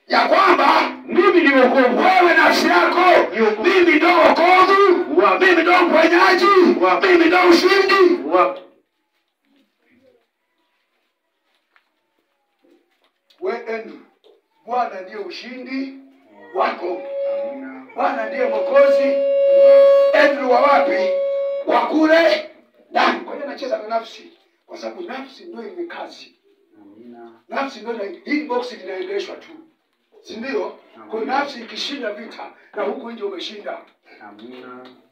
ya kwamba mimi ni wokovu wewe nafsi yako Ni wokovu. mimi ndo wokovu Wa- mimi ndo mponyaji Wa- mimi ndo ushindi wa we Andrew, bwana ndiye ushindi wako Amina. bwana ndiye mwokozi Andrew wa wapi wa kule ndani kwa hiyo anacheza na nafsi kwa sababu nafsi ndio yenye kazi Amina. nafsi ndio ina- hii box linaendeshwa tu si ndio kwa hiyo nafsi ikishinda vita na huku nje umeshinda Amina.